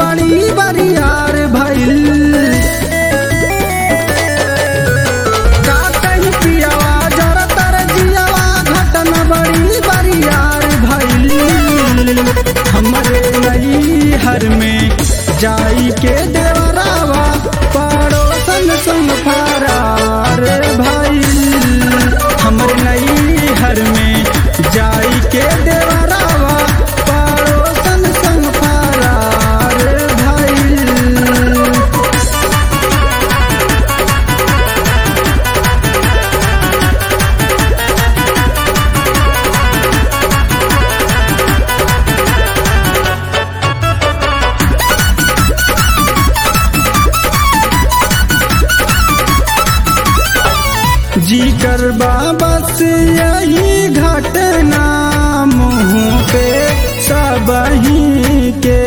बड़ी बरियार भइल का कहीं पियावा जरा तर जियावा घटना बड़ी बरियार भइल हमरे नई हर में जाई के देवरावा पड़ोसन संग फरार भइल हमरे नई हर में जाई के देवरावा पड़ोसन संग फरार भइल जी कर बस यही घटना मुँह पे सबही के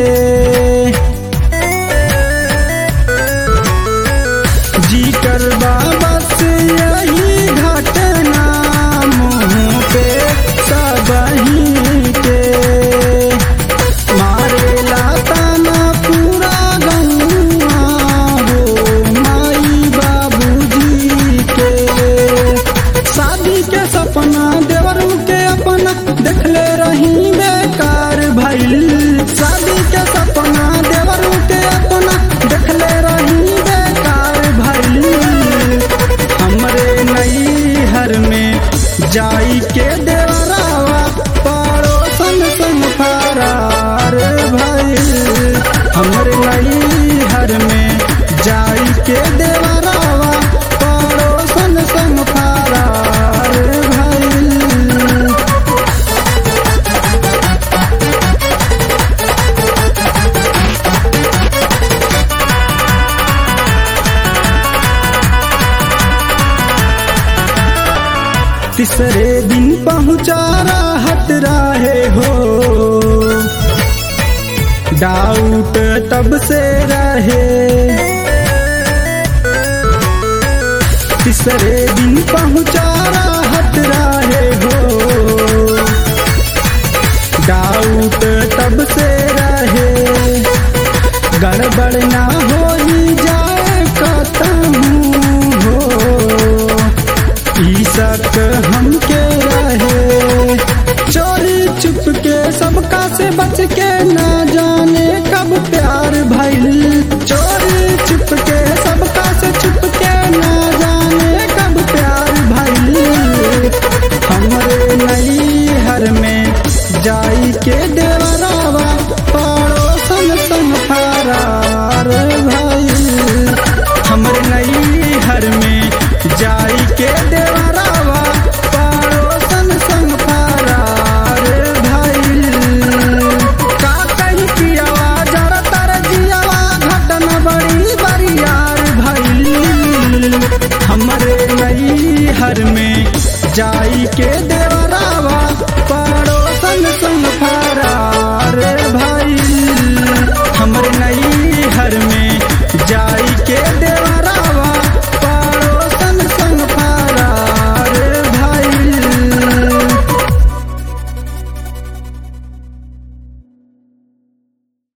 जी कर बस यही घटना मुँह पे सबही के मारेला ताना पूरा गौआ हो माई बाबूजी के शादी के सपना देवर के अपना देखले रही बेकार भइल शादी के सपना देवर के अपना देखले रही बेकार भइल हमरे नई हर में जाई के देवरावा पड़ोसन संग फरार भइल हमरे नई हर में जाई के देवरावा पड़ोसन संग फरार भइल तीसरे दिन पहुँचा राहत रहे हो डाउट तब से रहे तीसरे दिन पहुँचा राहत रहे हो डाउट तब से रहे गड़बड़ ना हो ही जाए कतहूँ हो ई शक हमके रहे चोरी चुप के सबका से बच के ना जाने कब प्यार भइल चोरी चुप के सबका से छुप के ना जाने कब प्यार भइल हमरे नई हर में जाई के देवरावा पड़ोसन संग फरार भइल